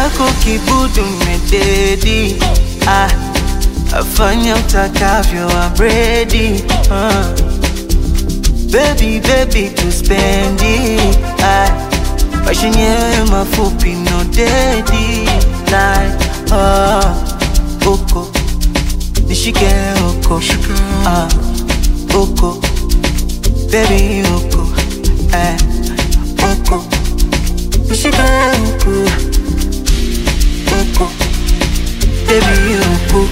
chako kibudu mededi ah, afanya utakavyo abredi ah. Baby, baby, tuspendi ah, maisha yenyewe mafupi no dedi like ah, uko nishike uko ah, uko baby uko eh, uko nishike uko uko baby uko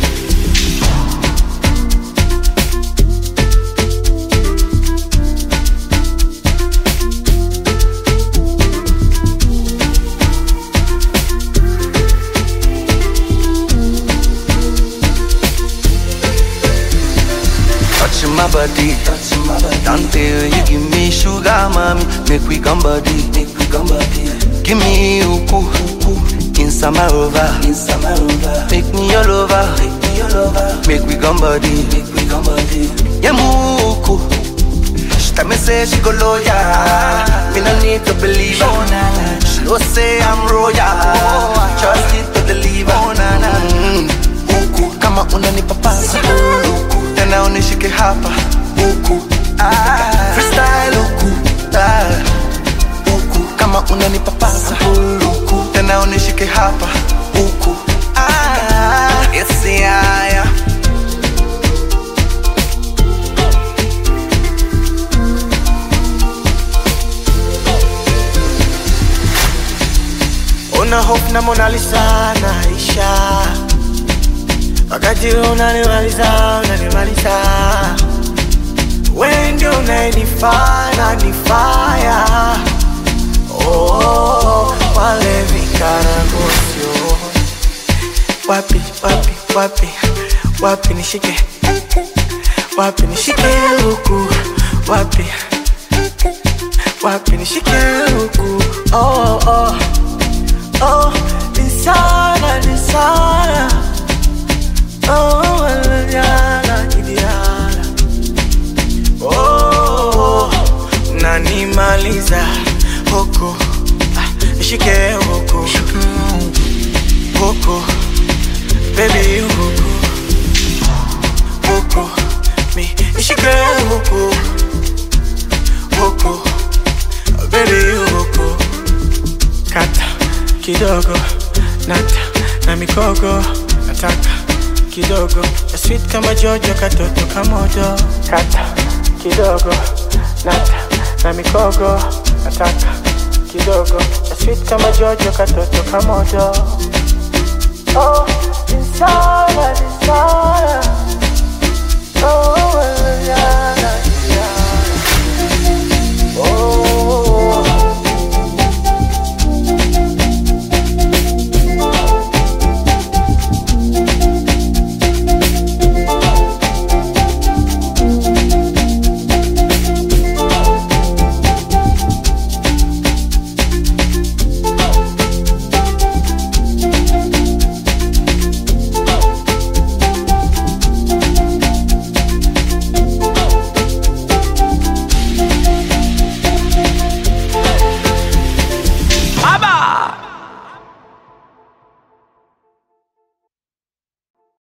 Touching my body, touching my body. Dante, you give me sugar, mommy. Make we come body, make we come body. Give me uku, uku. Inside my rover, inside my rover. Make me your lover, make me your lover. Make we come body, make we come body. Yeah, muku. She tell me say she go loyal. Me no need to believe her. She know say I'm royal. Trust it to deliver. Mm. Uku, kama unanipapasa Uku, tena unishike hapa Uku, ah. freestyle Uku, ah. Uku, kama unanipapasa Uku, tena unishike hapa Uku, ah. yes, yeah, yeah. Una hope na Mona Lisa naisha, wakati unanimaliza unanimaliza, wewe ndio unayenifanya nifaya. Oh, wale vikaragosio wapi wapi wapi wapi nishike wapi nishike huku wapi wapi nishike huku oh, oh. Oh, Lisana, Lisana. Oh, Liliana, Liliana. Oh, nanimaliza huku Ah, nishike huku huku baby huku huku mi nishike huku huku baby huku kata kidogo nata na mikogo nataka kidogo ya sweet kama jojo katoto kamoto kata kidogo nata na mikogo nataka kidogo ya sweet kama jojo katoto kamoto oh, insana, insana. Oh, yana, yana. Oh. Aba!